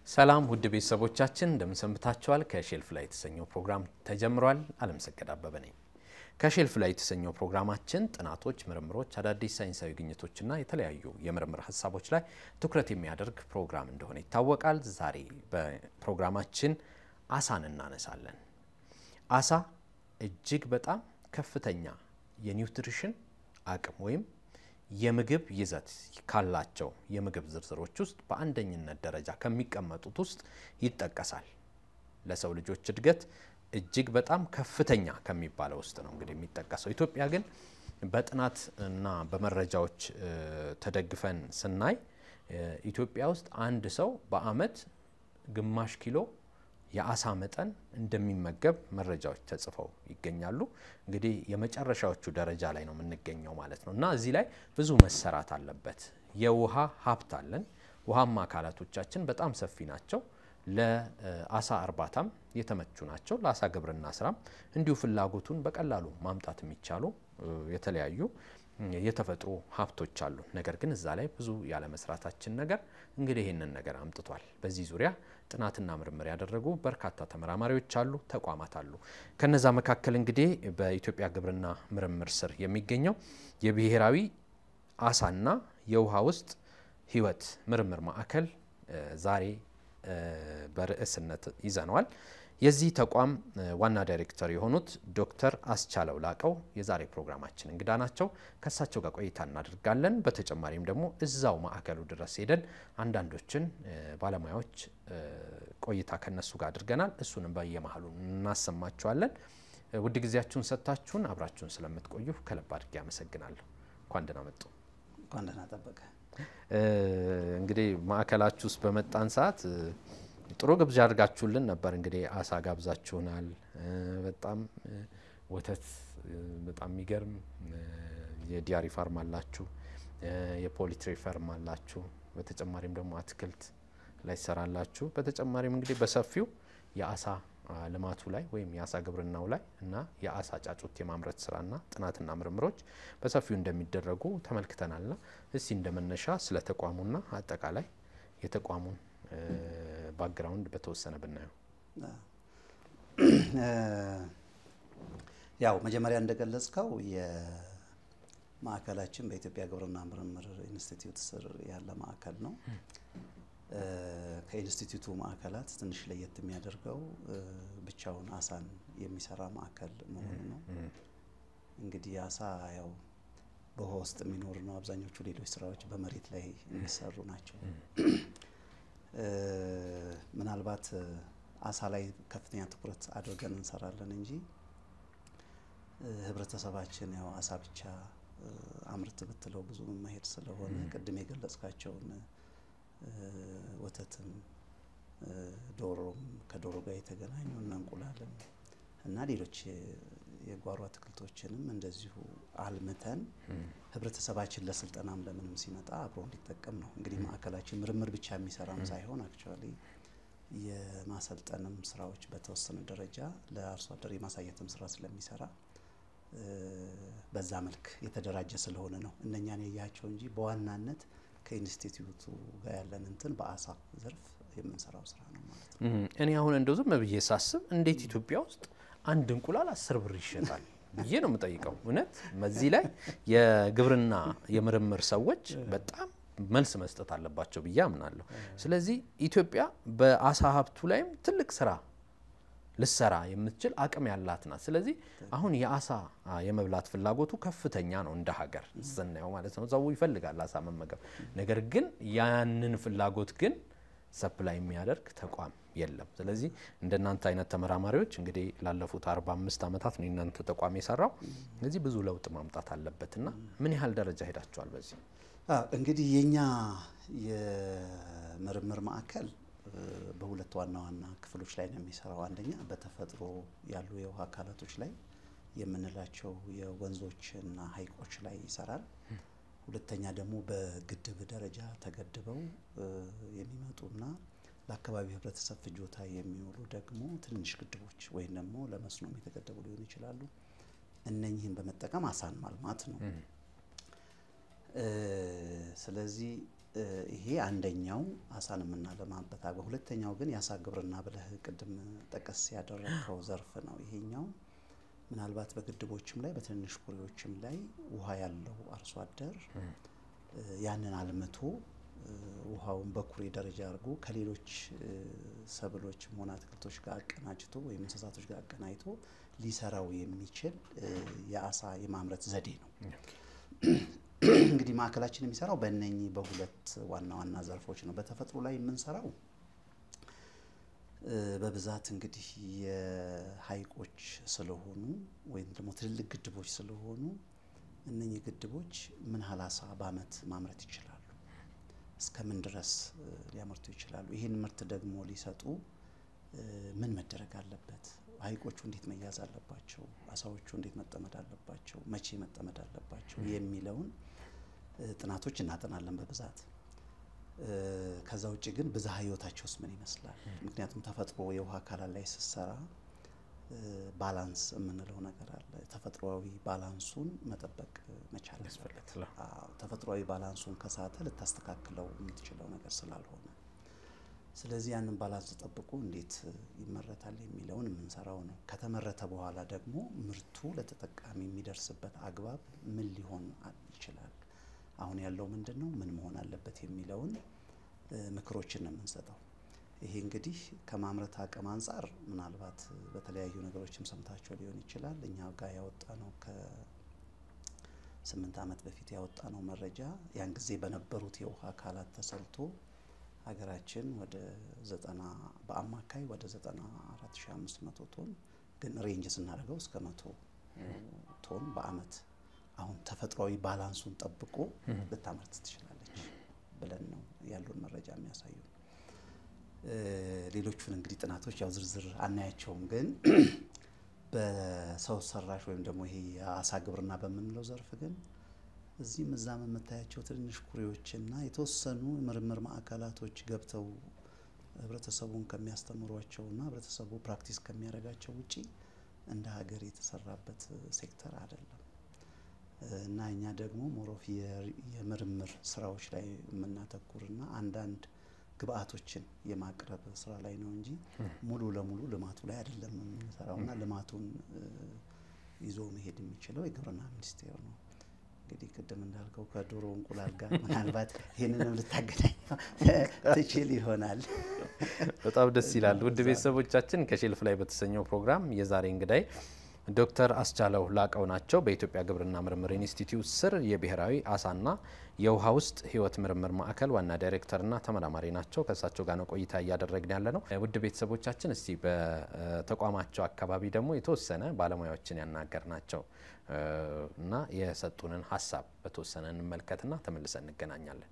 ሰላም ውድ ቤተሰቦቻችን እንደምን ሰንብታችኋል? ከሼልፍ ላይ የተሰኘው ፕሮግራም ተጀምሯል። አለምሰገድ አበበ ነኝ። ከሼልፍ ላይ የተሰኘው ፕሮግራማችን ጥናቶች፣ ምርምሮች፣ አዳዲስ ሳይንሳዊ ግኝቶችና የተለያዩ የምርምር ሀሳቦች ላይ ትኩረት የሚያደርግ ፕሮግራም እንደሆነ ይታወቃል። ዛሬ በፕሮግራማችን አሳን እናነሳለን። አሳ እጅግ በጣም ከፍተኛ የኒውትሪሽን አቅም ወይም የምግብ ይዘት ካላቸው የምግብ ዝርዝሮች ውስጥ በአንደኝነት ደረጃ ከሚቀመጡት ውስጥ ይጠቀሳል። ለሰው ልጆች እድገት እጅግ በጣም ከፍተኛ ከሚባለው ውስጥ ነው እንግዲህ የሚጠቀሰው። ኢትዮጵያ ግን በጥናት እና በመረጃዎች ተደግፈን ስናይ ኢትዮጵያ ውስጥ አንድ ሰው በዓመት ግማሽ ኪሎ የአሳ መጠን እንደሚመገብ መረጃዎች ተጽፈው ይገኛሉ። እንግዲህ የመጨረሻዎቹ ደረጃ ላይ ነው የምንገኘው ማለት ነው እና እዚህ ላይ ብዙ መሰራት አለበት። የውሃ ሀብት አለን። ውሃማ አካላቶቻችን በጣም ሰፊ ናቸው። ለአሳ እርባታም የተመቹ ናቸው። ለአሳ ግብርና ስራም እንዲሁ ፍላጎቱን በቀላሉ ማምጣት የሚቻሉ የተለያዩ የተፈጥሮ ሀብቶች አሉ። ነገር ግን እዛ ላይ ብዙ ያለመስራታችን ነገር እንግዲህ ይህንን ነገር አምጥቷል። በዚህ ዙሪያ ጥናትና ምርምር ያደረጉ በርካታ ተመራማሪዎች አሉ፣ ተቋማት አሉ። ከነዛ መካከል እንግዲህ በኢትዮጵያ ግብርና ምርምር ስር የሚገኘው የብሔራዊ አሳና የውሃ ውስጥ ሕይወት ምርምር ማዕከል ዛሬ በርዕስነት ይዘነዋል። የዚህ ተቋም ዋና ዳይሬክተር የሆኑት ዶክተር አስቻለው ላቀው የዛሬ ፕሮግራማችን እንግዳ ናቸው። ከእሳቸው ጋር ቆይታ እናደርጋለን። በተጨማሪም ደግሞ እዛው ማዕከሉ ድረስ ሄደን አንዳንዶችን ባለሙያዎች ቆይታ ከነሱ ጋር አድርገናል። እሱንም በየመሀሉ እናሰማችኋለን። ውድ ጊዜያችሁን ሰጥታችሁን አብራችሁን ስለምትቆዩ ከልብ አድርጌ አመሰግናለሁ። እንኳን ደህና መጡ። እንኳን ደህና ጠበቀ። እንግዲህ ማዕከላችሁ ውስጥ በመጣን ሰዓት ጥሩ ግብዣ አድርጋችሁልን ነበር። እንግዲህ አሳ ጋብዛችሁናል። በጣም ወተት በጣም የሚገርም የዲያሪ ፋርም አላችሁ፣ የፖሊትሪ ፈርም አላችሁ። በተጨማሪም ደግሞ አትክልት ላይ ትሰራላችሁ። በተጨማሪም እንግዲህ በሰፊው የአሳ ልማቱ ላይ ወይም የአሳ ግብርናው ላይ እና የአሳ ጫጩት የማምረት ስራና ጥናትና ምርምሮች በሰፊው እንደሚደረጉ ተመልክተናልና እስቲ እንደመነሻ ስለ ተቋሙና አጠቃላይ የተቋሙን ባክግራውንድ በተወሰነ ብናየው። ያው መጀመሪያ እንደገለጽከው የማዕከላችን በኢትዮጵያ ግብርና ምርምር ኢንስቲትዩት ስር ያለ ማዕከል ነው። ከኢንስቲትዩቱ ማዕከላት ትንሽ ለየት የሚያደርገው ብቻውን አሳን የሚሰራ ማዕከል መሆኑ ነው። እንግዲህ አሳ ያው በውሃ ውስጥ የሚኖር ነው። አብዛኞቹ ሌሎች ስራዎች በመሬት ላይ የሚሰሩ ናቸው። ምናልባት አሳ ላይ ከፍተኛ ትኩረት አድርገን እንሰራለን እንጂ ህብረተሰባችን ያው አሳ ብቻ አምርት ብትለው ብዙ መሄድ ስለሆነ ቅድም የገለጽካቸውን ወተትም፣ ዶሮም ከዶሮ ጋር የተገናኙ እና እንቁላልም እና ሌሎች የጓሮ አትክልቶችንም እንደዚሁ አልምተን ህብረተሰባችን ለስልጠናም ለምንም ሲመጣ አብሮ እንዲጠቀም ነው። እንግዲህ ማዕከላችን ምርምር ብቻ የሚሰራም ሳይሆን አክቹዋሊ የማሰልጠንም ስራዎች በተወሰነ ደረጃ ለአርሶ አደር የማሳየትም ስራ ስለሚሰራ በዛ መልክ የተደራጀ ስለሆነ ነው እነኛን ያያቸው እንጂ በዋናነት ከኢንስቲትዩቱ ጋር ያለን እንትን በአሳ ዘርፍ የምንሰራው ስራ ነው ማለት ነው። እኔ አሁን እንደው ዝም ብዬ ሳስብ እንዴት ኢትዮጵያ ውስጥ አንድ እንቁላል አስር ብር ይሸጣል ብዬ ነው የምጠይቀው። እውነት በዚህ ላይ የግብርና የምርምር ሰዎች በጣም መልስ መስጠት አለባቸው ብዬ አምናለሁ። ስለዚህ ኢትዮጵያ በአሳ ሀብቱ ላይም ትልቅ ስራ ልሰራ የምትችል አቅም ያላት ናት። ስለዚህ አሁን የአሳ የመብላት ፍላጎቱ ከፍተኛ ነው እንደ ሀገር ስናየው ማለት ነው። ሰው ይፈልጋል አሳ መመገብ። ነገር ግን ያንን ፍላጎት ግን ሰፕላይ የሚያደርግ ተቋም የለም። ስለዚህ እንደናንተ አይነት ተመራማሪዎች እንግዲህ ላለፉት 45 ዓመታት ነው የናንተ ተቋም የሰራው። ስለዚህ ብዙ ለውጥ ማምጣት አለበትና ምን ያህል ደረጃ ሄዳችኋል በዚህ? እንግዲህ የኛ የምርምር ማዕከል በሁለት ዋና ዋና ክፍሎች ላይ ነው የሚሰራው። አንደኛ በተፈጥሮ ያሉ የውሃ አካላቶች ላይ የምንላቸው የወንዞችና ሐይቆች ላይ ይሰራል። ሁለተኛ ደግሞ በግድብ ደረጃ ተገድበው የሚመጡና ለአካባቢ ሕብረተሰብ ፍጆታ የሚውሉ ደግሞ ትንንሽ ግድቦች ወይም ደግሞ ለመስኖም የተገደቡ ሊሆኑ ይችላሉ። እነኚህን በመጠቀም አሳን ማልማት ነው። ስለዚህ ይሄ አንደኛው አሳን የምናለማበት አግባብ። ሁለተኛው ግን የአሳ ግብርና ብለህ ቅድም ጠቀስ ያደረግከው ዘርፍ ነው። ይሄኛው ምናልባት በግድቦችም ላይ በትንንሽ ኩሬዎችም ላይ ውሃ ያለው አርሶ አደር ያንን አልምቶ ውሃውን በኩሬ ደረጃ አድርጎ ከሌሎች ሰብሎችም ሆነ አትክልቶች ጋር አቀናጅቶ ወይም እንስሳቶች ጋር አቀናጅቶ ሊሰራው የሚችል የአሳ የማምረት ዘዴ ነው። እንግዲህ ማዕከላችን የሚሰራው በእነኚህ በሁለት ዋና ዋና ዘርፎች ነው። በተፈጥሮ ላይ የምንሰራው በብዛት እንግዲህ የሀይቆች ስለሆኑ ወይም ደግሞ ትልልቅ ግድቦች ስለሆኑ እነኚህ ግድቦች ምን ያህል አሳ በአመት ማምረት ይችላሉ? እስከ ምን ድረስ ሊያመርቱ ይችላሉ? ይህን ምርት ደግሞ ሊሰጡ ምን መደረግ አለበት? ሀይቆቹ እንዴት መያዝ አለባቸው? አሳዎቹ እንዴት መጠመድ አለባቸው? መቼ መጠመድ አለባቸው? የሚለውን ጥናቶች እናጠናለን በብዛት። ከዛ ውጭ ግን ብዝሃ ህይወታቸውስ ምን ይመስላል? ምክንያቱም ተፈጥሮ የውሃ አካላት ላይ ስትሰራ ባላንስ የምንለው ነገር አለ። ተፈጥሯዊ ባላንሱን መጠበቅ መቻል ያስፈልጋል። ተፈጥሯዊ ባላንሱን ከሳተ ልታስተካክለው የምትችለው ነገር ስላልሆነ፣ ስለዚህ ያንን ባላንስ ጠብቆ እንዴት ይመረታል የሚለውን የምንሰራው ነው። ከተመረተ በኋላ ደግሞ ምርቱ ለተጠቃሚ የሚደርስበት አግባብ ምን ሊሆን ይችላል፣ አሁን ያለው ምንድን ነው፣ ምን መሆን አለበት የሚለውን ምክሮችን ነው የምንሰጠው። ይሄ እንግዲህ ከማምረት አቅም አንጻር ምናልባት በተለያዩ ነገሮችም ሰምታቸው ሊሆን ይችላል። እኛ ጋር ያወጣ ነው ከስምንት ዓመት በፊት ያወጣ ነው መረጃ ያን ጊዜ በነበሩት የውሃ አካላት ተሰልቶ ሀገራችን ወደ ዘጠና በአማካይ ወደ ዘጠና አራት ሺ አምስት መቶ ቶን ግን ሬንጅ ስናደርገው እስከ መቶ ቶን በአመት አሁን ተፈጥሯዊ ባላንሱን ጠብቆ ልታመርት ትችላለች ብለን ነው ያሉን መረጃ የሚያሳዩ። ሌሎቹን እንግዲህ ጥናቶች ያው ዝርዝር አናያቸውም፣ ግን በሰው ሰራሽ ወይም ደግሞ ይሄ የአሳ ግብርና በምንለው ዘርፍ ግን እዚህም እዛም የምታያቸው ትንንሽ ኩሬዎችና የተወሰኑ ምርምር ማዕከላቶች ገብተው ህብረተሰቡን ከሚያስተምሯቸውና ህብረተሰቡ ፕራክቲስ ከሚያደርጋቸው ውጪ እንደ ሀገር የተሰራበት ሴክተር አይደለም እና እኛ ደግሞ ሞሮፍ የምርምር ስራዎች ላይ የምናተኩርና አንዳንድ ግብአቶችን የማቅረብ ስራ ላይ ነው እንጂ ሙሉ ለሙሉ ልማቱ ላይ አይደለም የምንሰራውና ልማቱን ይዞ መሄድ የሚችለው የግብርና ሚኒስቴር ነው። እንግዲህ ቅድም እንዳልከው ከዶሮ እንቁላል ጋር ምናልባት ይህንንም ልታገናኘው ትችል ይሆናል። በጣም ደስ ይላል። ውድ ቤተሰቦቻችን ከሼልፍ ላይ በተሰኘው ፕሮግራም የዛሬ እንግዳይ ዶክተር አስቻለው ላቀው ናቸው። በኢትዮጵያ ግብርና ምርምር ኢንስቲትዩት ስር የብሔራዊ አሳና የውሃ ውስጥ ሕይወት ምርምር ማዕከል ዋና ዳይሬክተርና ተመራማሪ ናቸው። ከእሳቸው ጋር ነው ቆይታ እያደረግን ያለ ነው። ውድ ቤተሰቦቻችን እስቲ በተቋማቸው አካባቢ ደግሞ የተወሰነ ባለሙያዎችን ያናገር ናቸው እና የሰጡንን ሀሳብ በተወሰነ እንመልከትና ተመልሰን እንገናኛለን።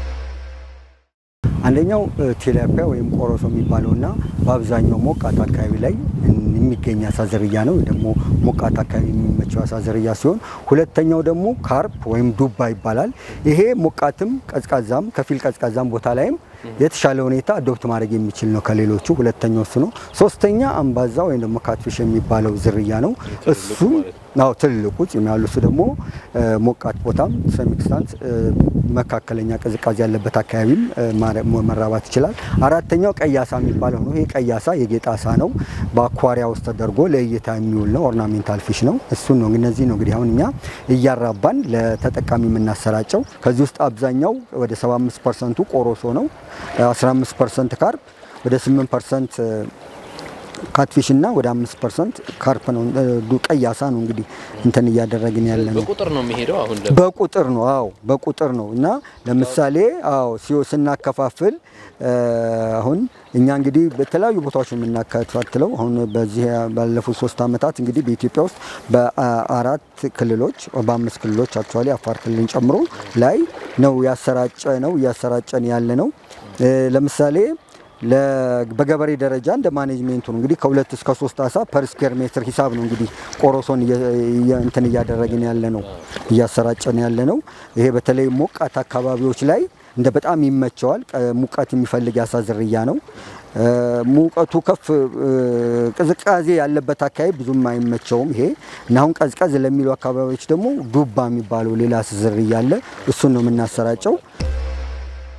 አንደኛው ቴላፒያ ወይም ቆሮሶ የሚባለውና በአብዛኛው ሞቃት አካባቢ ላይ የሚገኝ አሳ ዝርያ ነው። ደግሞ ሞቃት አካባቢ የሚመቸው አሳ ዝርያ ሲሆን ሁለተኛው ደግሞ ካርፕ ወይም ዱባ ይባላል። ይሄ ሞቃትም ቀዝቃዛም ከፊል ቀዝቃዛም ቦታ ላይም የተሻለ ሁኔታ አዶፕት ማድረግ የሚችል ነው ከሌሎቹ። ሁለተኛው እሱ ነው። ሶስተኛ አምባዛ ወይም ደግሞ ካትፊሽ የሚባለው ዝርያ ነው። እሱ ናው ትልቁ ፂም ያሉ እሱ ደግሞ ሞቃት ቦታም ሰሚክስታንት መካከለኛ ቅዝቃዜ ያለበት አካባቢም መራባት ይችላል። አራተኛው ቀይ አሳ የሚባለው ነው። ይሄ ቀይ አሳ የጌጥ አሳ ነው። በአኳሪያ ውስጥ ተደርጎ ለእይታ የሚውል ነው። ኦርናሜንታል ፊሽ ነው። እሱን ነው እነዚህ ነው እንግዲህ አሁን እኛ እያራባን ለተጠቃሚ የምናሰራጨው። ከዚህ ውስጥ አብዛኛው ወደ 75 ፐርሰንቱ ቆሮሶ ነው። 15 ፐርሰንት ካርፕ፣ ወደ 8 ፐርሰንት ካትፊሽ እና ወደ አምስት ፐርሰንት ካርፕ ነው። ቀይ አሳ ነው እንግዲህ እንትን እያደረግን ያለ ነው። በቁጥር ነው የሚሄደው። አሁን በቁጥር ነው። አዎ በቁጥር ነው እና ለምሳሌ አዎ ሲዮ ስናከፋፍል አሁን እኛ እንግዲህ በተለያዩ ቦታዎች ነው የምናከታትለው። አሁን በዚህ ባለፉት ሶስት ዓመታት እንግዲህ በኢትዮጵያ ውስጥ በአራት ክልሎች በአምስት ክልሎች አክቹዋሊ አፋር ክልልን ጨምሮ ላይ ነው ያሰራጨ ነው እያሰራጨን ያለ ነው። ለምሳሌ በገበሬ ደረጃ እንደ ማኔጅሜንቱ ነው እንግዲህ ከሁለት እስከ ሶስት አሳ ፐር ስኩዌር ሜትር ሂሳብ ነው እንግዲህ ቆሮሶን እንትን እያደረግን ያለ ነው እያሰራጨን ያለ ነው። ይሄ በተለይ ሞቃት አካባቢዎች ላይ እንደ በጣም ይመቸዋል። ሙቀት የሚፈልግ የአሳ ዝርያ ነው። ሙቀቱ ከፍ ቅዝቃዜ ያለበት አካባቢ ብዙም አይመቸውም ይሄ እና አሁን ቀዝቀዝ ለሚሉ አካባቢዎች ደግሞ ዱባ የሚባለው ሌላ ዝርያ አለ። እሱን ነው የምናሰራጨው።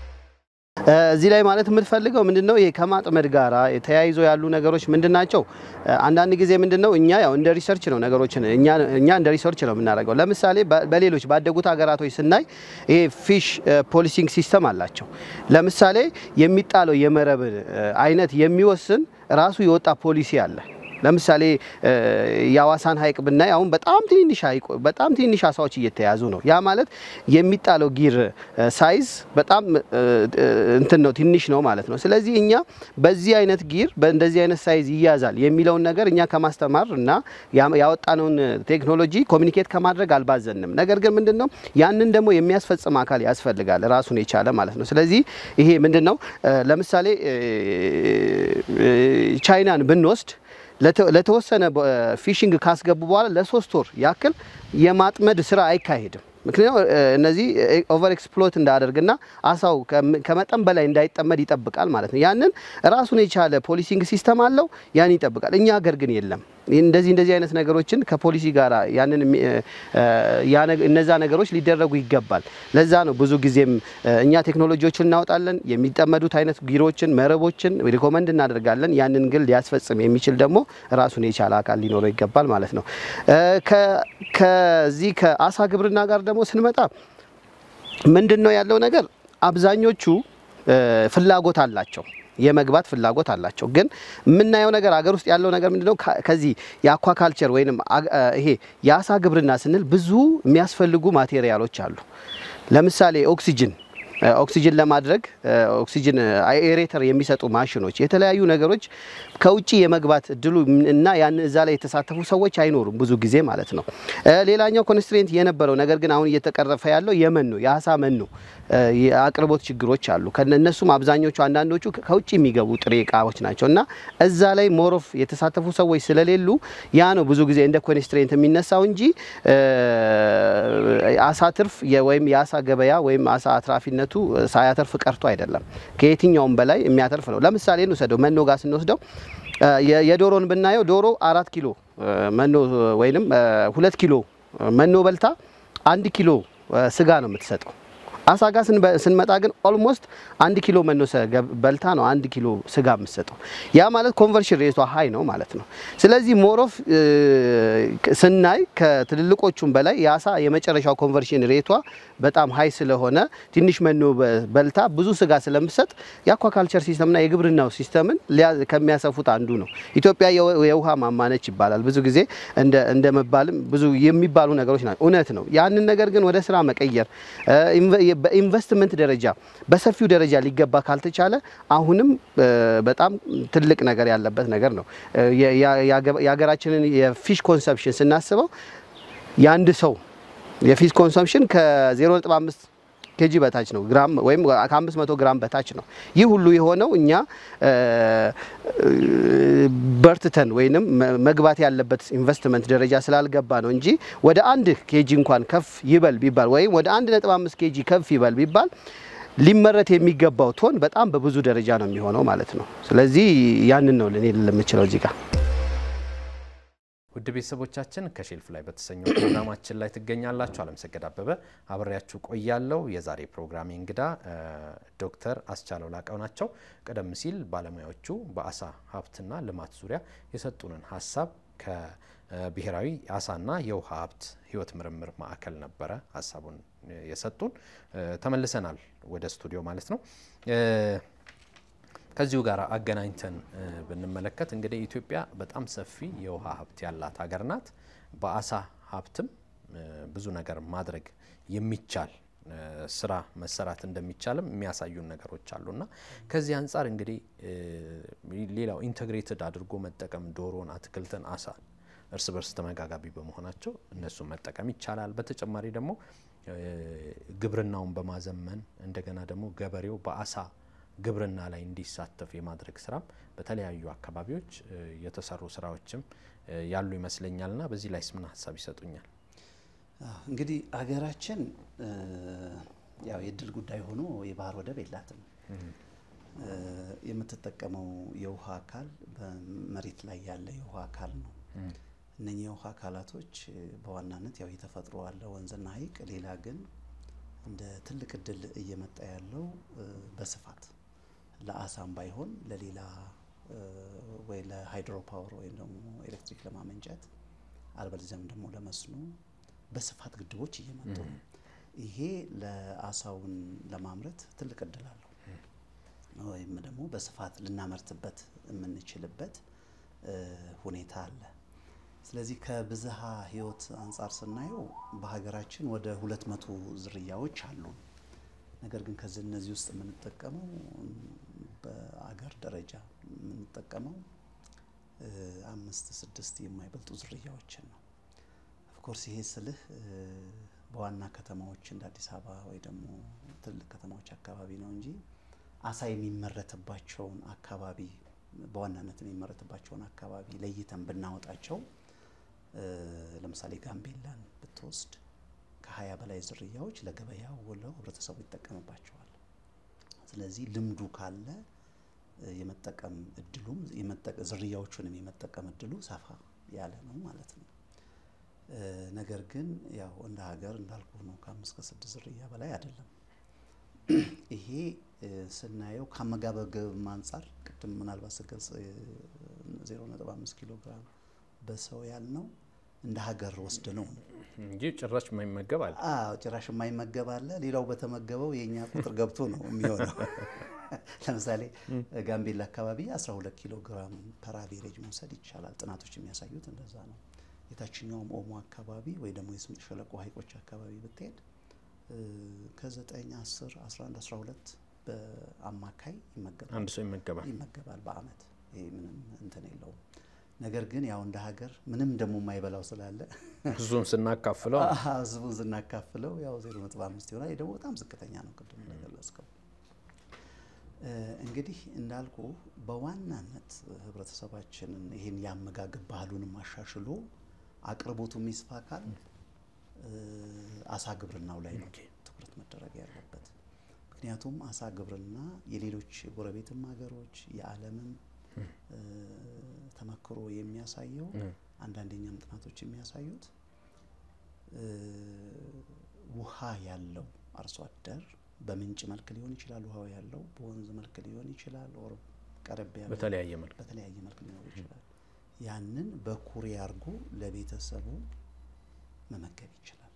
እዚህ ላይ ማለት የምትፈልገው ምንድነው ይሄ ከማጥመድ ጋራ ተያይዞ ያሉ ነገሮች ምንድን ናቸው? አንዳንድ ጊዜ ምንድነው እኛ ያው እንደ ሪሰርች ነው ነገሮችን እኛ እኛ እንደ ሪሰርች ነው የምናደርገው። ለምሳሌ በሌሎች ባደጉት ሀገራቶች ስናይ ይሄ ፊሽ ፖሊሲንግ ሲስተም አላቸው። ለምሳሌ የሚጣለው የመረብ አይነት የሚወስን ራሱ የወጣ ፖሊሲ አለ። ለምሳሌ የአዋሳን ሐይቅ ብናይ አሁን በጣም ትንንሽ ሐይቅ በጣም ትንንሽ አሳዎች እየተያዙ ነው። ያ ማለት የሚጣለው ጊር ሳይዝ በጣም እንትን ነው ትንሽ ነው ማለት ነው። ስለዚህ እኛ በዚህ አይነት ጊር በእንደዚህ አይነት ሳይዝ ይያዛል የሚለውን ነገር እኛ ከማስተማር እና ያወጣነውን ቴክኖሎጂ ኮሚኒኬት ከማድረግ አልባዘንም። ነገር ግን ምንድን ነው ያንን ደግሞ የሚያስፈጽም አካል ያስፈልጋል ራሱን የቻለ ማለት ነው። ስለዚህ ይሄ ምንድን ነው ለምሳሌ ቻይናን ብንወስድ ለተወሰነ ፊሽንግ ካስገቡ በኋላ ለሶስት ወር ያክል የማጥመድ ስራ አይካሄድም። ምክንያቱም እነዚህ ኦቨር ኤክስፕሎት እንዳያደርግና አሳው ከመጠን በላይ እንዳይጠመድ ይጠብቃል ማለት ነው። ያንን ራሱን የቻለ ፖሊሲንግ ሲስተም አለው፣ ያን ይጠብቃል። እኛ ሀገር ግን የለም። እንደዚህ እንደዚህ አይነት ነገሮችን ከፖሊሲ ጋር ያንን እነዛ ነገሮች ሊደረጉ ይገባል። ለዛ ነው ብዙ ጊዜም እኛ ቴክኖሎጂዎችን እናወጣለን፣ የሚጠመዱት አይነት ጊሮችን፣ መረቦችን ሪኮመንድ እናደርጋለን። ያንን ግን ሊያስፈጽም የሚችል ደግሞ ራሱን የቻለ አካል ሊኖረው ይገባል ማለት ነው። ከዚህ ከአሳ ግብርና ጋር ደግሞ ስንመጣ ምንድን ነው ያለው ነገር አብዛኞቹ ፍላጎት አላቸው የመግባት ፍላጎት አላቸው። ግን የምናየው ነገር አገር ውስጥ ያለው ነገር ምንድነው? ከዚህ የአኳካልቸር ወይም ይሄ የአሳ ግብርና ስንል ብዙ የሚያስፈልጉ ማቴሪያሎች አሉ። ለምሳሌ ኦክሲጅን ኦክሲጅን ለማድረግ ኦክሲጅን ኤሬተር የሚሰጡ ማሽኖች፣ የተለያዩ ነገሮች ከውጭ የመግባት እድሉ እና ያን እዛ ላይ የተሳተፉ ሰዎች አይኖሩም ብዙ ጊዜ ማለት ነው። ሌላኛው ኮንስትሬንት የነበረው ነገር ግን አሁን እየተቀረፈ ያለው የመኖ የአሳ መኖ የአቅርቦት ችግሮች አሉ። ከነሱም አብዛኞቹ አንዳንዶቹ ከውጭ የሚገቡ ጥሬ እቃዎች ናቸው እና እዛ ላይ ሞሮፍ የተሳተፉ ሰዎች ስለሌሉ ያ ነው ብዙ ጊዜ እንደ ኮንስትሬንት የሚነሳው እንጂ አሳ ትርፍ ወይም የአሳ ገበያ ወይም አሳ አትራፊነቱ ሳያተርፍ ቀርቶ አይደለም። ከየትኛውም በላይ የሚያተርፍ ነው። ለምሳሌ እንውሰደው መኖ ጋር ስንወስደው የዶሮን ብናየው ዶሮ አራት ኪሎ መኖ ወይንም ሁለት ኪሎ መኖ በልታ አንድ ኪሎ ስጋ ነው የምትሰጠው። አሳ ጋር ስንመጣ ግን ኦልሞስት አንድ ኪሎ መኖ በልታ ነው አንድ ኪሎ ስጋ የምትሰጠው። ያ ማለት ኮንቨርሽን ሬቷ ሀይ ነው ማለት ነው። ስለዚህ ሞሮፍ ስናይ ከትልልቆቹም በላይ የአሳ የመጨረሻው ኮንቨርሽን ሬቷ በጣም ሀይ ስለሆነ ትንሽ መኖ በልታ ብዙ ስጋ ስለምትሰጥ የአኳካልቸር ሲስተምና የግብርናው ሲስተምን ከሚያሰፉት አንዱ ነው። ኢትዮጵያ የውሃ ማማነች ይባላል ብዙ ጊዜ እንደ መባልም ብዙ የሚባሉ ነገሮች ናቸው። እውነት ነው። ያንን ነገር ግን ወደ ስራ መቀየር በኢንቨስትመንት ደረጃ በሰፊው ደረጃ ሊገባ ካልተቻለ አሁንም በጣም ትልቅ ነገር ያለበት ነገር ነው። የሀገራችንን የፊሽ ኮንሰፕሽን ስናስበው የአንድ ሰው የፊሽ ኮንሰምሽን ከ0.5 ኬጂ በታች ነው ግራም ወይም ከ500 ግራም በታች ነው። ይህ ሁሉ የሆነው እኛ በርትተን ወይንም መግባት ያለበት ኢንቨስትመንት ደረጃ ስላልገባ ነው እንጂ ወደ አንድ ኬጂ እንኳን ከፍ ይበል ቢባል ወይም ወደ 1.5 ኬጂ ከፍ ይበል ቢባል ሊመረት የሚገባው ቶን በጣም በብዙ ደረጃ ነው የሚሆነው ማለት ነው። ስለዚህ ያንን ነው ልኔ የምችለው እዚህ ጋር። ውድ ቤተሰቦቻችን ከሼልፍ ላይ በተሰኘው ፕሮግራማችን ላይ ትገኛላችሁ። አለምሰገድ አበበ አብሬያችሁ ቆያለሁ። የዛሬ ፕሮግራሜ እንግዳ ዶክተር አስቻለው ላቀው ናቸው። ቀደም ሲል ባለሙያዎቹ በአሳ ሀብትና ልማት ዙሪያ የሰጡንን ሀሳብ ከብሔራዊ አሳና የውሃ ሀብት ሕይወት ምርምር ማዕከል ነበረ ሀሳቡን የሰጡን። ተመልሰናል ወደ ስቱዲዮ ማለት ነው። ከዚሁ ጋር አገናኝተን ብንመለከት እንግዲህ ኢትዮጵያ በጣም ሰፊ የውሃ ሀብት ያላት ሀገር ናት። በአሳ ሀብትም ብዙ ነገር ማድረግ የሚቻል ስራ መሰራት እንደሚቻልም የሚያሳዩን ነገሮች አሉና ከዚህ አንጻር እንግዲህ ሌላው ኢንተግሬትድ አድርጎ መጠቀም ዶሮን፣ አትክልትን፣ አሳ እርስ በርስ ተመጋጋቢ በመሆናቸው እነሱን መጠቀም ይቻላል። በተጨማሪ ደግሞ ግብርናውን በማዘመን እንደገና ደግሞ ገበሬው በአሳ ግብርና ላይ እንዲሳተፍ የማድረግ ስራም በተለያዩ አካባቢዎች የተሰሩ ስራዎችም ያሉ ይመስለኛልና በዚህ ላይስ ምን ሀሳብ ይሰጡኛል? እንግዲህ አገራችን ያው የእድል ጉዳይ ሆኖ የባህር ወደብ የላትም። የምትጠቀመው የውሃ አካል በመሬት ላይ ያለ የውሃ አካል ነው። እነኚህ የውሃ አካላቶች በዋናነት ያው የተፈጥሮ አለ ወንዝና ሐይቅ። ሌላ ግን እንደ ትልቅ እድል እየመጣ ያለው በስፋት ለአሳም ባይሆን ለሌላ ወይ ለሃይድሮ ፓወር ወይም ደግሞ ኤሌክትሪክ ለማመንጨት አልበለዚያም ደግሞ ለመስኖ በስፋት ግድቦች እየመጡ ነው። ይሄ ለአሳውን ለማምረት ትልቅ እድል አለው ወይም ደግሞ በስፋት ልናመርትበት የምንችልበት ሁኔታ አለ። ስለዚህ ከብዝሃ ሕይወት አንጻር ስናየው በሀገራችን ወደ ሁለት መቶ ዝርያዎች አሉ። ነገር ግን ከዚህ እነዚህ ውስጥ የምንጠቀመው በአገር ደረጃ የምንጠቀመው አምስት ስድስት የማይበልጡ ዝርያዎችን ነው። ኦፍኮርስ ይሄ ስልህ በዋና ከተማዎች እንደ አዲስ አበባ ወይ ደግሞ ትልቅ ከተማዎች አካባቢ ነው እንጂ አሳ የሚመረትባቸውን አካባቢ በዋናነት የሚመረትባቸውን አካባቢ ለይተን ብናወጣቸው ለምሳሌ ጋምቤላን ብትወስድ ከሀያ በላይ ዝርያዎች ለገበያ ውለው ህብረተሰቡ ይጠቀምባቸዋል። ስለዚህ ልምዱ ካለ የመጠቀም እድሉም ዝርያዎቹንም የመጠቀም እድሉ ሰፋ ያለ ነው ማለት ነው። ነገር ግን ያው እንደ ሀገር እንዳልኩ ነው ከአምስት ከስድስት ዝርያ በላይ አይደለም። ይሄ ስናየው ከአመጋገብ አንጻር ቅድም ምናልባት ስገልጽ ዜሮ ነጥብ አምስት ኪሎ ግራም በሰው ያልነው እንደ ሀገር ወስድ ነው እንጂ ጭራሽ የማይመገብ አለ። አዎ ጭራሽ የማይመገብ አለ። ሌላው በተመገበው የእኛ ቁጥር ገብቶ ነው የሚሆነው። ለምሳሌ ጋምቤላ አካባቢ 12 ኪሎ ግራም ፐር አቬሬጅ መውሰድ ይቻላል። ጥናቶች የሚያሳዩት እንደዛ ነው። የታችኛውም ኦሞ አካባቢ ወይ ደግሞ የስምጥ ሸለቆ ሀይቆች አካባቢ ብትሄድ ከ9 10 11 12 በአማካይ ይመገባል አንድ ሰው ይመገባል ይመገባል በአመት። ይሄ ምንም እንትን የለውም። ነገር ግን ያው እንደ ሀገር ምንም ደግሞ የማይበላው ስላለ ህዝቡን ስናካፍለው ህዝቡን ስናካፍለው ያው 0.5 ይሆናል። ይህ ደግሞ በጣም ዝቅተኛ ነው። ቅድም እንደገለጽከው እንግዲህ እንዳልኩ በዋናነት ህብረተሰባችንን ይህን የአመጋገብ ባህሉንም አሻሽሎ አቅርቦቱ የሚስፋ ካል አሳ ግብርናው ላይ ነው ትኩረት መደረግ ያለበት። ምክንያቱም አሳ ግብርና የሌሎች ጎረቤትም ሀገሮች የዓለምም ተመክሮ የሚያሳየው አንዳንደኛም ጥናቶች የሚያሳዩት ውሃ ያለው አርሶ አደር በምንጭ መልክ ሊሆን ይችላል፣ ውሃው ያለው በወንዝ መልክ ሊሆን ይችላል፣ ኦር ቀረብ ያለ በተለያየ መልክ በተለያየ መልክ ሊኖር ይችላል። ያንን በኩሬ አድርጎ ለቤተሰቡ መመገብ ይችላል።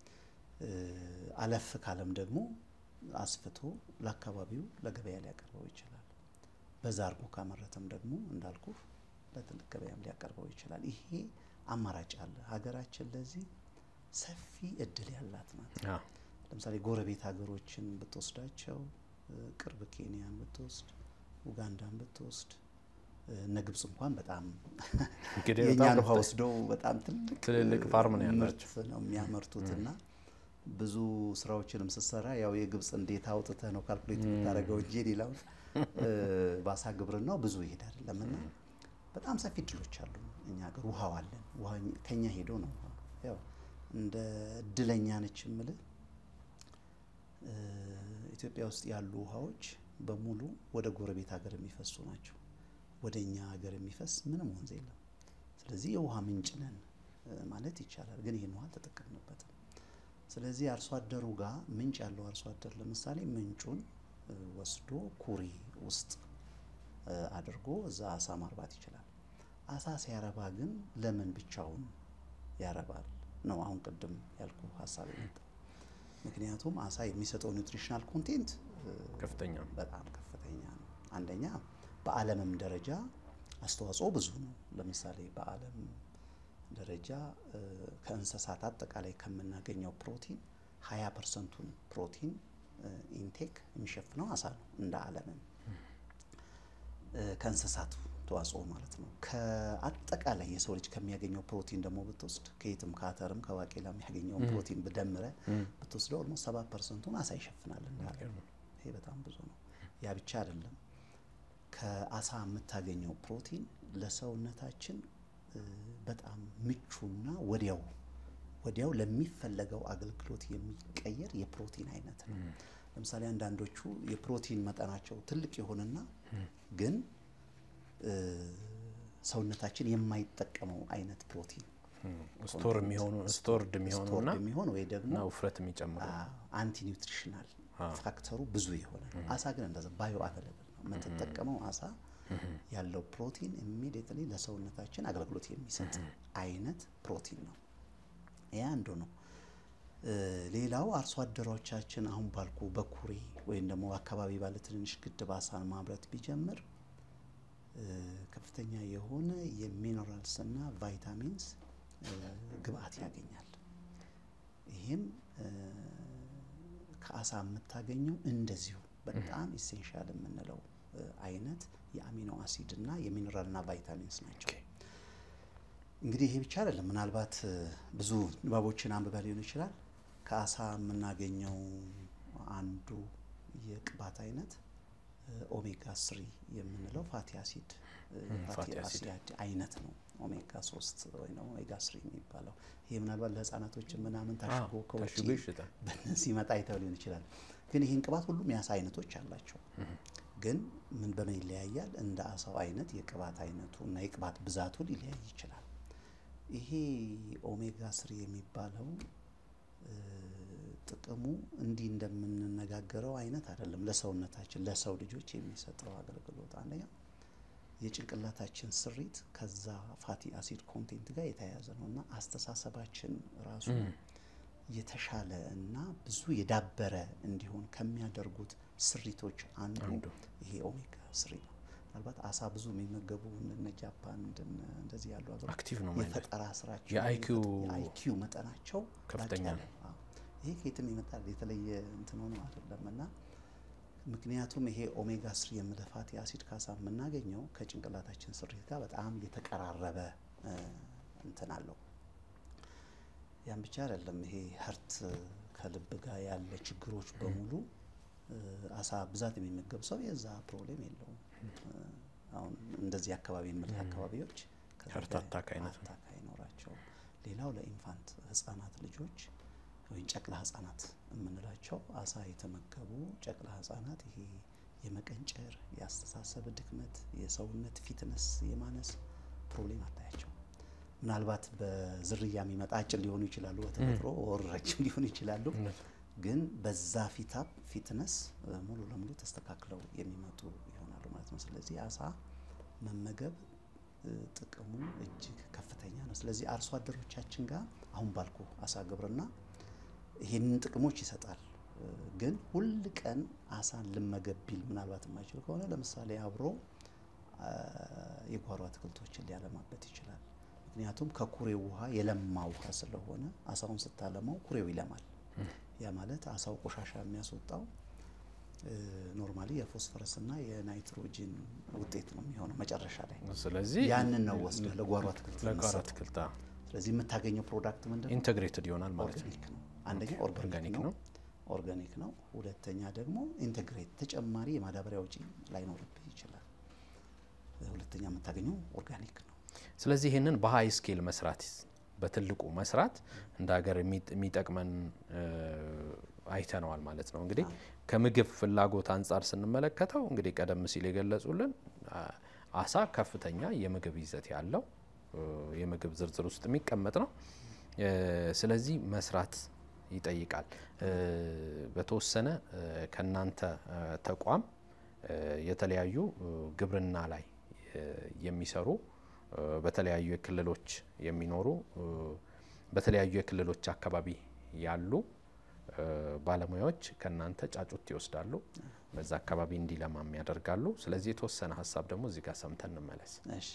አለፍ ካለም ደግሞ አስፍቶ ለአካባቢው ለገበያ ሊያቀርበው ይችላል። በዛ አድርጎ ካመረተም ደግሞ እንዳልኩ ለትልቅ ገበያም ሊያቀርበው ይችላል። ይሄ አማራጭ አለ። ሀገራችን ለዚህ ሰፊ እድል ያላት ናት። ለምሳሌ ጎረቤት ሀገሮችን ብትወስዳቸው ቅርብ ኬንያን ብትወስድ፣ ኡጋንዳን ብትወስድ እነ ግብጽ እንኳን በጣም እንግዲህ የእኛን በጣም ውሃ ወስደው በጣም ትልቅ ትልልቅ ፋርም ነው ምርት ያላቸው። ነው የሚያመርቱት እና ብዙ ስራዎችንም ስትሰራ ያው የግብጽ እንዴት አውጥተህ ነው ካልኩሌት የምታደርገው እንጂ ሌላው በአሳ ግብርናው ብዙ ይሄድ አይደለም እና በጣም ሰፊ እድሎች አሉ። እኛ ሀገር ውሃው አለን። ውሃ ከኛ ሄዶ ነው ያው እንደ እድለኛ ነች የምልህ ኢትዮጵያ ውስጥ ያሉ ውሃዎች በሙሉ ወደ ጎረቤት ሀገር የሚፈሱ ናቸው። ወደ እኛ ሀገር የሚፈስ ምንም ወንዝ የለም። ስለዚህ የውሃ ምንጭ ነን ማለት ይቻላል። ግን ይህን ውሃ አልተጠቀምንበትም። ስለዚህ አርሶ አደሩ ጋር ምንጭ ያለው አርሶ አደር ለምሳሌ ምንጩን ወስዶ ኩሬ ውስጥ አድርጎ እዛ አሳ ማርባት ይችላል። አሳ ሲያረባ ግን ለምን ብቻውን ያረባል ነው አሁን ቅድም ያልኩ ሀሳብ የመጣው። ምክንያቱም አሳ የሚሰጠው ኒውትሪሽናል ኮንቴንት ከፍተኛ ነው። በጣም ከፍተኛ ነው። አንደኛ በዓለምም ደረጃ አስተዋጽኦ ብዙ ነው። ለምሳሌ በዓለም ደረጃ ከእንስሳት አጠቃላይ ከምናገኘው ፕሮቲን ሀያ ፐርሰንቱን ፕሮቲን ኢንቴክ የሚሸፍነው አሳ ነው። እንደ ዓለምም ከእንስሳቱ ተዋጽኦ ማለት ነው። ከአጠቃላይ የሰው ልጅ ከሚያገኘው ፕሮቲን ደግሞ ብትወስድ ከየትም ከአተርም ከባቄላ የሚያገኘውን ፕሮቲን ብደምረ ብትወስደው ኦልሞስት ሰባ ፐርሰንቱን አሳ ይሸፍናል እንደ ዓለም። ይሄ በጣም ብዙ ነው። ያ ብቻ አይደለም። ከአሳ የምታገኘው ፕሮቲን ለሰውነታችን በጣም ምቹና ወዲያው ወዲያው ለሚፈለገው አገልግሎት የሚቀየር የፕሮቲን አይነት ነው። ለምሳሌ አንዳንዶቹ የፕሮቲን መጠናቸው ትልቅ የሆነና ግን ሰውነታችን የማይጠቀመው አይነት ፕሮቲን ስቶር የሚሆኑ ስቶርድ የሚሆኑና ስቶርድ የሚሆን ወይ ደግሞ እና ውፍረት የሚጨምሩ አንቲ ኒውትሪሽናል ፋክተሩ ብዙ የሆነ ነው። አሳ ግን እንደዛ ባዮ አቬለብል ነው የምትጠቀመው አሳ ያለው ፕሮቲን ኢሚዲየትሊ ለሰውነታችን አገልግሎት የሚሰጥ አይነት ፕሮቲን ነው። ያ አንዱ ነው። ሌላው አርሶ አደሮቻችን አሁን ባልኩ በኩሬ ወይም ደግሞ አካባቢ ባለ ትንንሽ ግድብ አሳን ማምረት ቢጀምር ከፍተኛ የሆነ የሚነራልስ እና ቫይታሚንስ ግብአት ያገኛል። ይህም ከአሳ የምታገኘው እንደዚሁ በጣም ኢሴንሻል የምንለው አይነት የአሚኖ አሲድ እና የሚነራል እና ቫይታሚንስ ናቸው። እንግዲህ ይሄ ብቻ አይደለም። ምናልባት ብዙ ንባቦችን አንብበ ሊሆን ይችላል። ከአሳ የምናገኘው አንዱ የቅባት አይነት ኦሜጋ ስሪ የምንለው ፋቲ አሲድ ፋቲ አሲድ አይነት ነው። ኦሜጋ ሶስት ወይ ኦሜጋ ስሪ የሚባለው ይሄ ምናልባት ለህፃናቶች ምናምን ታሽጎ ከውጭ በነዚህ መጣ አይተው ሊሆን ይችላል። ግን ይህን ቅባት ሁሉም የአሳ አይነቶች አላቸው። ግን ምን በምን ይለያያል? እንደ አሳው አይነት የቅባት አይነቱ እና የቅባት ብዛቱ ሊለያይ ይችላል። ይሄ ኦሜጋ ስሪ የሚባለው ጥቅሙ እንዲህ እንደምንነጋገረው አይነት አይደለም። ለሰውነታችን ለሰው ልጆች የሚሰጠው አገልግሎት አንደኛ የጭንቅላታችን ስሪት ከዛ ፋቲ አሲድ ኮንቴንት ጋር የተያያዘ ነው እና አስተሳሰባችን ራሱ የተሻለ እና ብዙ የዳበረ እንዲሆን ከሚያደርጉት ስሪቶች አንዱ ይሄ ኦሜጋ ስሪ ነው። ምናልባት አሳ ብዙ የሚመገቡ እነ ጃፓን እንደዚህ ያሉ አክቲቭ ነው የፈጠራ ስራቸው የአይኪው መጠናቸው ከፍተኛ ነው። ይሄ ከየትም ይመጣል የተለየ እንትን ሆኖ አይደለም እና ምክንያቱም ይሄ ኦሜጋ ስሪ የምልህ ፋቲ አሲድ ካሳ የምናገኘው ከጭንቅላታችን ስሪት ጋር በጣም የተቀራረበ እንትን አለው። ያን ብቻ አይደለም። ይሄ ሀርት ከልብ ጋር ያለ ችግሮች በሙሉ አሳ ብዛት የሚመገብ ሰው የዛ ፕሮብሌም የለውም። አሁን እንደዚህ አካባቢ የምልህ አካባቢዎች ሀርት አታክ አይነት አታክ አይኖራቸውም። ሌላው ለኢንፋንት ህጻናት ልጆች ወይም ጨቅላ ህጻናት የምንላቸው አሳ የተመገቡ ጨቅላ ህጻናት ይሄ የመቀንጨር፣ የአስተሳሰብ ድክመት፣ የሰውነት ፊትነስ የማነስ ፕሮብሌም አታያቸው። ምናልባት በዝርያ የሚመጣ አጭር ሊሆኑ ይችላሉ፣ በተፈጥሮ ወር ረጅም ሊሆኑ ይችላሉ። ግን በዛ ፊታፕ ፊትነስ ሙሉ ለሙሉ ተስተካክለው የሚመጡ ይሆናሉ ማለት ነው። ስለዚህ አሳ መመገብ ጥቅሙ እጅግ ከፍተኛ ነው። ስለዚህ አርሶ አደሮቻችን ጋር አሁን ባልኩ አሳ ግብርና ይህንን ጥቅሞች ይሰጣል። ግን ሁል ቀን አሳን ልመገብ ቢል ምናልባት የማይችል ከሆነ ለምሳሌ አብሮ የጓሮ አትክልቶችን ሊያለማበት ይችላል። ምክንያቱም ከኩሬው ውሃ የለማ ውሃ ስለሆነ አሳውን ስታለማው ኩሬው ይለማል። ያ ማለት አሳው ቆሻሻ የሚያስወጣው ኖርማሊ የፎስፈረስና የናይትሮጂን ውጤት ነው የሚሆነው መጨረሻ ላይ። ስለዚህ ያንን ነው ወስደ ለጓሮ አትክልት ለጓሮ የምትሰጠው። አትክልት ስለዚህ የምታገኘው ፕሮዳክት ምንድን ነው? ኢንተግሬትድ ይሆናል ማለት ነው። ኦርጋኒክ ነው። አንደኛ ኦርጋኒክ ኦርጋኒክ ነው ነው። ኦርጋኒክ ነው። ሁለተኛ ደግሞ ኢንተግሬት ተጨማሪ የማዳበሪያ ወጪ ላይኖርብህ ይችላል። ሁለተኛ የምታገኘው ኦርጋኒክ ነው። ስለዚህ ይህንን በሀይ ስኬል መስራት በትልቁ መስራት እንደ ሀገር የሚ- የሚጠቅመን እ፣ አይተነዋል ማለት ነው። እንግዲህ ከምግብ ፍላጎት አንጻር ስንመለከተው እንግዲህ ቀደም ሲል የገለጹልን አ፣ አሳ ከፍተኛ የምግብ ይዘት ያለው እ፣ የምግብ ዝርዝር ውስጥ የሚቀመጥ ነው። እ፣ ስለዚህ መስራት ይጠይቃል። እ፣ በተወሰነ እ፣ ከእናንተ እ፣ ተቋም እ፣ የተለያዩ እ፣ ግብርና ላይ እ፣ የሚሰሩ እ፣ በተለያዩ የክልሎች የሚኖሩ እ፣ በተለያዩ የክልሎች አካባቢ ያሉ እ፣ ባለሙያዎች ከእናንተ ጫጩት ይወስዳሉ፣ በዛ አካባቢ እንዲለማም ያደርጋሉ። ስለዚህ የተወሰነ ሀሳብ ደግሞ እዚህ ጋር ሰምተን እንመለስ። እሺ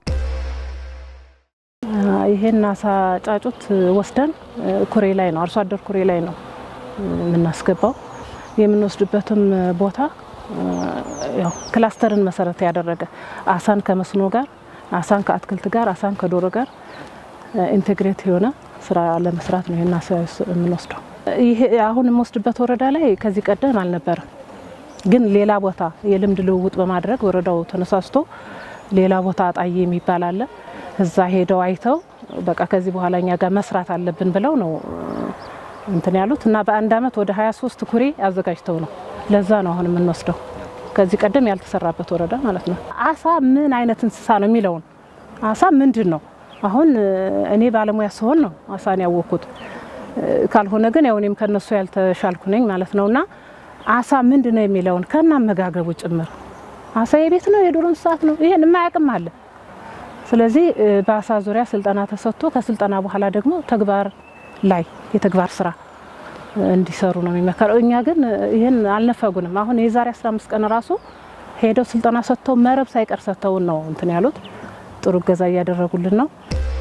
ይሄን አሳ ጫጩት ወስደን ኩሬ ላይ ነው አርሶ አደር ኩሬ ላይ ነው የምናስገባው። የምንወስድበትም ቦታ ያው ክላስተርን መሰረት ያደረገ አሳን ከመስኖ ጋር፣ አሳን ከአትክልት ጋር፣ አሳን ከዶሮ ጋር ኢንቴግሬት የሆነ ስራ ለመስራት ነው ይሄን አሳ የምንወስደው። ይሄ አሁን የምወስድበት ወረዳ ላይ ከዚህ ቀደም አልነበረም። ግን ሌላ ቦታ የልምድ ልውውጥ በማድረግ ወረዳው ተነሳስቶ ሌላ ቦታ አጣዬ የሚባል አለ እዛ ሄደው አይተው በቃ ከዚህ በኋላ እኛ ጋር መስራት አለብን ብለው ነው እንትን ያሉት እና በአንድ አመት ወደ 23 ኩሬ አዘጋጅተው ነው። ለዛ ነው አሁን የምንወስደው ከዚህ ቀደም ያልተሰራበት ወረዳ ማለት ነው። አሳ ምን አይነት እንስሳ ነው የሚለውን አሳ ምንድን ነው አሁን እኔ ባለሙያ ስሆን ነው አሳን ያወቅኩት። ካልሆነ ግን ያው እኔም ከነሱ ያልተሻልኩ ነኝ ማለት ነው እና አሳ ምንድን ነው የሚለውን ከና አመጋገቡ ጭምር አሳ የቤት ነው የዱር እንስሳት ነው ይሄን የማያውቅም አለ። ስለዚህ በአሳ ዙሪያ ስልጠና ተሰጥቶ ከስልጠና በኋላ ደግሞ ተግባር ላይ የተግባር ስራ እንዲሰሩ ነው የሚመከረው። እኛ ግን ይህን አልነፈጉንም። አሁን የዛሬ 15 ቀን ራሱ ሄደው ስልጠና ሰጥተው መረብ ሳይቀር ሰጥተውን ነው እንትን ያሉት። ጥሩ እገዛ እያደረጉልን ነው።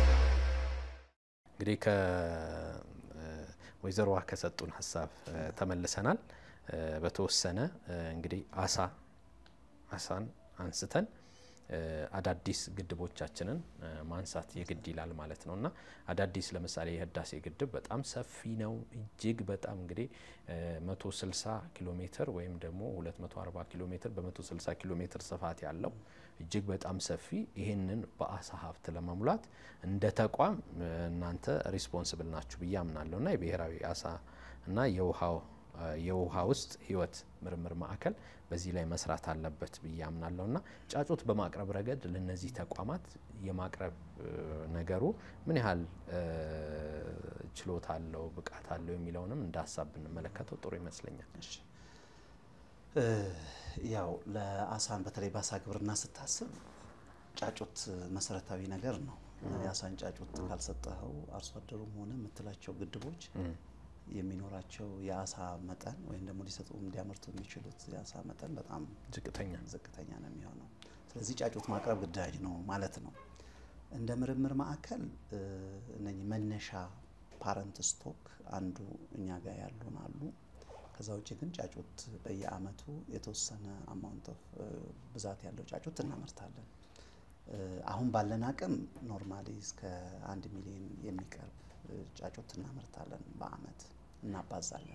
እንግዲህ ከወይዘሮዋ ከሰጡን ሀሳብ ተመልሰናል። በተወሰነ እንግዲህ አሳ አሳን አንስተን አዳዲስ ግድቦቻችንን ማንሳት የግድ ይላል ማለት ነው እና አዳዲስ ለምሳሌ የህዳሴ ግድብ በጣም ሰፊ ነው። እጅግ በጣም እንግዲህ 160 ኪሎ ሜትር ወይም ደግሞ 240 ኪሎ ሜትር በ160 ኪሎ ሜትር ስፋት ያለው እጅግ በጣም ሰፊ ይህንን በአሳ ሀብት ለመሙላት እንደ ተቋም እናንተ ሪስፖንስብል ናችሁ ብዬ አምናለሁ እና የብሔራዊ አሳ እና የውሃው የውሃ ውስጥ ህይወት ምርምር ማዕከል በዚህ ላይ መስራት አለበት ብዬ አምናለሁ እና ጫጩት በማቅረብ ረገድ ለነዚህ ተቋማት የማቅረብ ነገሩ ምን ያህል ችሎታ አለው፣ ብቃት አለው የሚለውንም እንደ ሀሳብ ብንመለከተው ጥሩ ይመስለኛል። ያው ለአሳን በተለይ በአሳ ግብርና ስታስብ ጫጩት መሰረታዊ ነገር ነው። የአሳን ጫጩት ካልሰጠኸው አርሶ አደሩም ሆነ የምትላቸው ግድቦች የሚኖራቸው የአሳ መጠን ወይም ደግሞ ሊሰጡ እንዲያመርቱ የሚችሉት የአሳ መጠን በጣም ዝቅተኛ ዝቅተኛ ነው የሚሆነው። ስለዚህ ጫጩት ማቅረብ ግዳጅ ነው ማለት ነው። እንደ ምርምር ማዕከል እነኚህ መነሻ ፓረንት ስቶክ አንዱ እኛ ጋር ያሉን አሉ። ከዛ ውጭ ግን ጫጩት በየአመቱ የተወሰነ አማውንት ኦፍ ብዛት ያለው ጫጩት እናመርታለን። አሁን ባለን አቅም ኖርማሊ እስከ አንድ ሚሊዮን የሚቀርብ ጫጩት እናመርታለን በአመት እናባዛለን።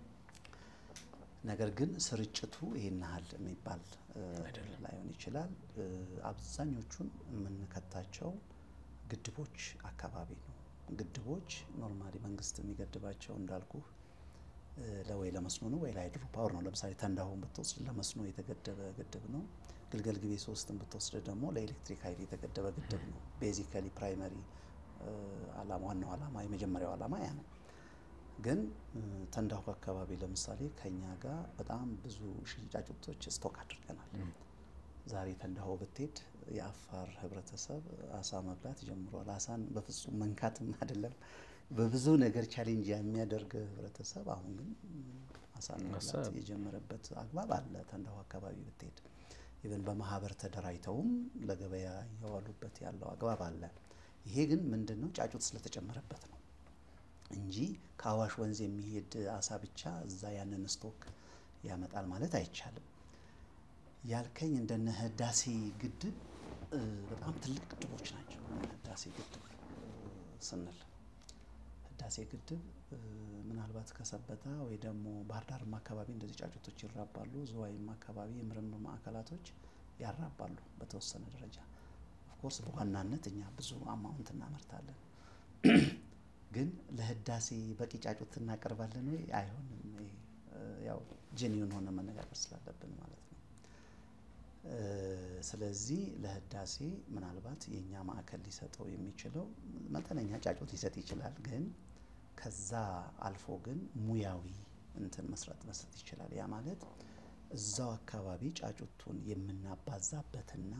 ነገር ግን ስርጭቱ ይሄን ያህል የሚባል ላይሆን ይችላል። አብዛኞቹን የምንከታቸው ግድቦች አካባቢ ነው። ግድቦች ኖርማሊ መንግስት የሚገድባቸው እንዳልኩ ለወይ ለመስኖ ነው ወይ ለሃይድሮ ፓወር ነው። ለምሳሌ ተንዳሆን ብትወስድ ለመስኖ የተገደበ ግድብ ነው። ግልገል ግቤ ሶስትን ብትወስድ ደግሞ ለኤሌክትሪክ ኃይል የተገደበ ግድብ ነው። ቤዚካሊ ፕራይመሪ አላማ ዋናው አላማ የመጀመሪያው አላማ ያ ነው። ግን ተንዳሆ አካባቢ ለምሳሌ ከኛ ጋር በጣም ብዙ ሺህ ጫጩቶች ስቶክ አድርገናል። ዛሬ ተንዳሆ ብትሄድ የአፋር ህብረተሰብ አሳ መብላት ጀምሯል። አሳን በፍጹም መንካትም አይደለም በብዙ ነገር ቻሌንጅ የሚያደርግ ህብረተሰብ አሁን ግን አሳን መብላት የጀመረበት አግባብ አለ። ተንዳሆ አካባቢ ብትሄድ ኢቨን በማህበር ተደራጅተውም ለገበያ እያዋሉበት ያለው አግባብ አለ። ይሄ ግን ምንድን ነው ጫጩት ስለተጨመረበት ነው እንጂ ከአዋሽ ወንዝ የሚሄድ አሳ ብቻ እዛ ያንን ስቶክ ያመጣል ማለት አይቻልም። ያልከኝ እንደነ ህዳሴ ግድብ በጣም ትልቅ ግድቦች ናቸው። ህዳሴ ግድብ ስንል ህዳሴ ግድብ ምናልባት ከሰበታ ወይ ደግሞ ባህር ዳርም አካባቢ እንደዚህ ጫጩቶች ይራባሉ። ዝዋይም አካባቢ የምርምር ማዕከላቶች ያራባሉ በተወሰነ ደረጃ ኦፍኮርስ በዋናነት እኛ ብዙ አማውንት እናመርታለን። ግን ለህዳሴ በቂ ጫጩት እናቀርባለን ወይ? አይሆንም። ያው ጄኒውን ሆነ መነጋገር ስላለብን ማለት ነው። ስለዚህ ለህዳሴ ምናልባት የእኛ ማዕከል ሊሰጠው የሚችለው መጠነኛ ጫጩት ሊሰጥ ይችላል። ግን ከዛ አልፎ ግን ሙያዊ እንትን መስራት መስጠት ይችላል። ያ ማለት እዛው አካባቢ ጫጩቱን የምናባዛበትና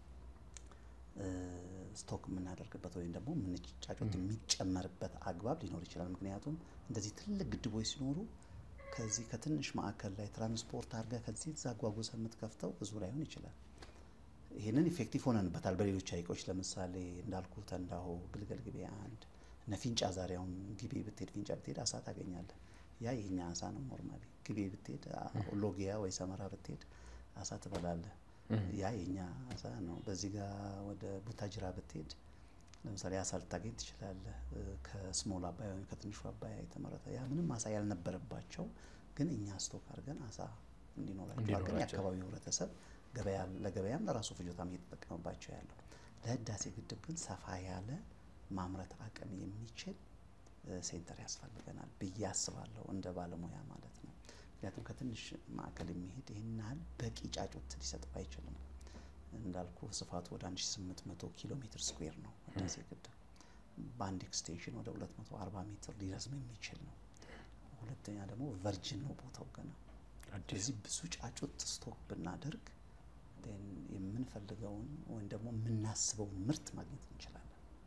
ስቶክ የምናደርግበት ወይም ደግሞ ጫጩት የሚጨመርበት አግባብ ሊኖር ይችላል። ምክንያቱም እንደዚህ ትልቅ ግድቦች ሲኖሩ ከዚህ ከትንሽ ማዕከል ላይ ትራንስፖርት አድርገህ ከዚህ እዛ አጓጉዘህ የምትከፍተው ብዙ ላይሆን ይችላል። ይህንን ኢፌክቲቭ ሆነንበታል በሌሎች ሀይቆች ለምሳሌ እንዳልኩ ተንዳሆ፣ ግልገል ግቤ አንድ እነ ፊንጫ ዛሬ አሁን ግቤ ብትሄድ ፊንጫ ብትሄድ አሳ ታገኛለህ። ያ የኛ አሳ ነው። ኖርማሊ ግቤ ብትሄድ ሎጊያ ወይ ሰመራ ብትሄድ አሳ ትበላለህ። ያ የኛ አሳ ነው። በዚህ ጋር ወደ ቡታጅራ ብትሄድ ለምሳሌ አሳ ልታገኝ ትችላለህ። ከስሞል አባያ ወይም ከትንሹ አባያ የተመረተ ያ ምንም አሳ ያልነበረባቸው ግን እኛ ስቶክ አድርገን አሳ እንዲኖራቸው አድርገን የአካባቢው ህብረተሰብ ለገበያም ለራሱ ፍጆታም እየተጠቀመባቸው ያለው። ለህዳሴ ግድብ ግን ሰፋ ያለ ማምረት አቅም የሚችል ሴንተር ያስፈልገናል ብዬ አስባለሁ፣ እንደ ባለሙያ ማለት ነው። ምክንያቱም ከትንሽ ማዕከል የሚሄድ ይህን ያህል በቂ ጫጩት ሊሰጠው አይችልም። እንዳልኩ ስፋቱ ወደ 1800 ኪሎ ሜትር ስኩዌር ነው ህዳሴ ግድብ። በአንድ ኤክስቴንሽን ወደ 240 ሜትር ሊረዝም የሚችል ነው። ሁለተኛ ደግሞ ቨርጅን ነው ቦታው ገና። ስለዚህ ብዙ ጫጩት ስቶክ ብናደርግ ን የምንፈልገውን ወይም ደግሞ የምናስበውን ምርት ማግኘት እንችላለን።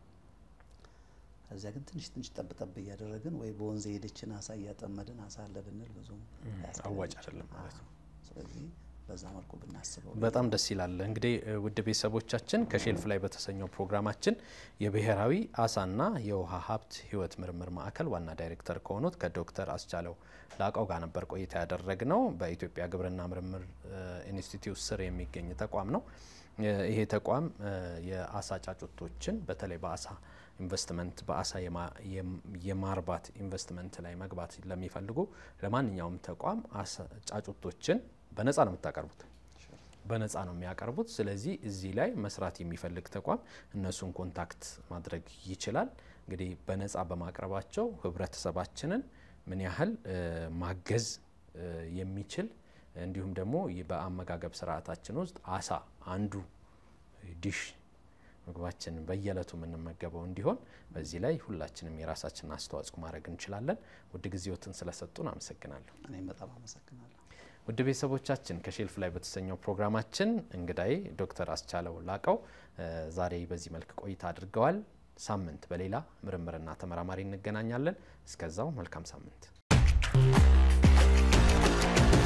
ከዚያ ግን ትንሽ ትንሽ ጠብ ጠብ እያደረግን ወይ በወንዝ የሄደችን አሳ እያጠመድን አሳ አለ ብንል ብዙም ላያስኬደን አዋጭ ይችላል። አይደለም ማለት ነው። አዎ። ስለዚህ በዛ መልኩ ብናስበው በጣም ደስ ይላል። እንግዲህ እ, ውድ ቤተሰቦቻችን ከሼልፍ ላይ በተሰኘው ፕሮግራማችን የብሔራዊ አሳና የውሃ ሀብት ሕይወት ምርምር ማዕከል ዋና ዳይሬክተር ከሆኑት ከዶክተር አስቻለው ላቀው ጋር ነበር ቆይታ ያደረግነው። በኢትዮጵያ ግብርና ምርምር እ, ኢንስቲትዩት ስር የሚገኝ ተቋም ነው። እ, ይሄ ተቋም እ, የአሳ ጫጩቶችን በተለይ በአሳ ኢንቨስትመንት በአሳ የማ- የም- የማርባት ኢንቨስትመንት ላይ መግባት ለሚፈልጉ ለማንኛውም ተቋም አሳ- ጫጩቶችን በነፃ ነው የምታቀርቡት በነፃ ነው የሚያቀርቡት። ስለዚህ እዚህ ላይ መስራት የሚፈልግ ተቋም እነሱን ኮንታክት ማድረግ ይችላል። እንግዲህ በነፃ በማቅረባቸው ህብረተሰባችንን ምን ያህል እ, ማገዝ እ, የሚችል እንዲሁም ደግሞ ይ- በአመጋገብ ስርዓታችን ውስጥ አሳ አንዱ ዲሽ ምግባችን በየዕለቱ የምንመገበው እንዲሆን በዚህ ላይ ሁላችንም የራሳችንን አስተዋጽኦ ማድረግ እንችላለን። ውድ ጊዜዎትን ስለሰጡን አመሰግናለሁ። እኔም በጣም አመሰግናለሁ። ውድ ቤተሰቦቻችን ከሼልፍ ላይ በተሰኘው ፕሮግራማችን እንግዳዬ ዶክተር አስቻለው ላቀው እ, ዛሬ በዚህ መልክ ቆይታ አድርገዋል። ሳምንት በሌላ ምርምርና ተመራማሪ እንገናኛለን። እስከዛው መልካም ሳምንት